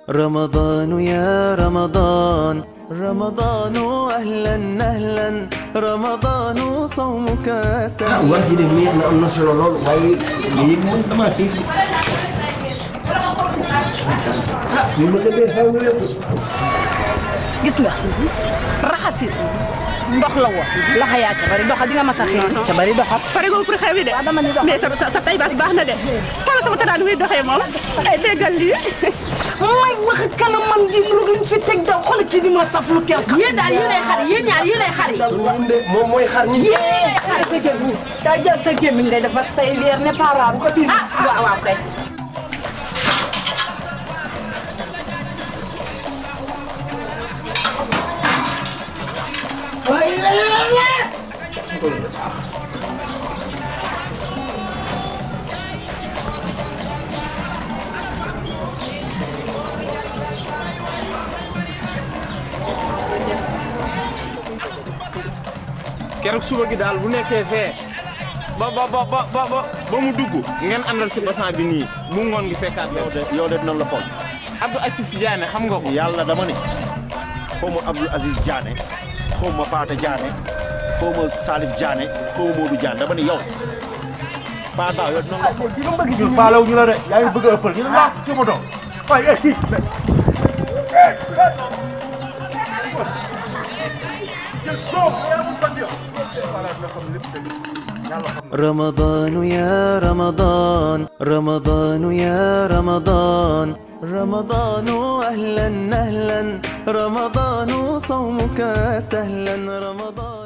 رمضان يا رمضان رمضان أهلا أهلا رمضان صومك سهل wax ji de neex na am na solo lool waaye lii moom damaa tiit ni ma tëddee xaw ma lépp gis nga raxasit ndox la woon loxo yaa ca bari doxa di nga mas a xëy ca bari doxa pare nga pour xew wi de waaw dama ni dox mais sa sa sa tay baas baax na de xoolal sama tadaan muy doxee moom ay déggal lii may wax kanamam ji lu luñ fi teg da xool kii di ma saf lu kenn xam yéen daal yéenay xar yéen ñaar yéenay xar yi moom de moom mooy xar ñi yéen xar sa gémmiñ daa jël sa gémmiñ ngay def ak say leer ne paraaru ko biir ah waaw waaw kay keroog suba gi daal bu nekkee fee ba ba ba ba ba ba mu dugg ngeen àndal si basan bi nii bu ngoon gi fekkaat yow de yow de dinañ la foog Abdou Aziz Diané xam nga ko. yàlla dama ne xaw ma Abdou Aziz Diané xaw ma Paate Diané xaw ma Salif Diané xaw ma Modou Diané dama ne yow Paa Daaw yow dinañ la foog. ñun faalewu ñu la de yaa ngi bëgg a ëppal ñu ne laa si moto waaye eh kii رمضان يا رمضان رمضان يا رمضان رمضان أهلا أهلا رمضان صومك سهلا رمضان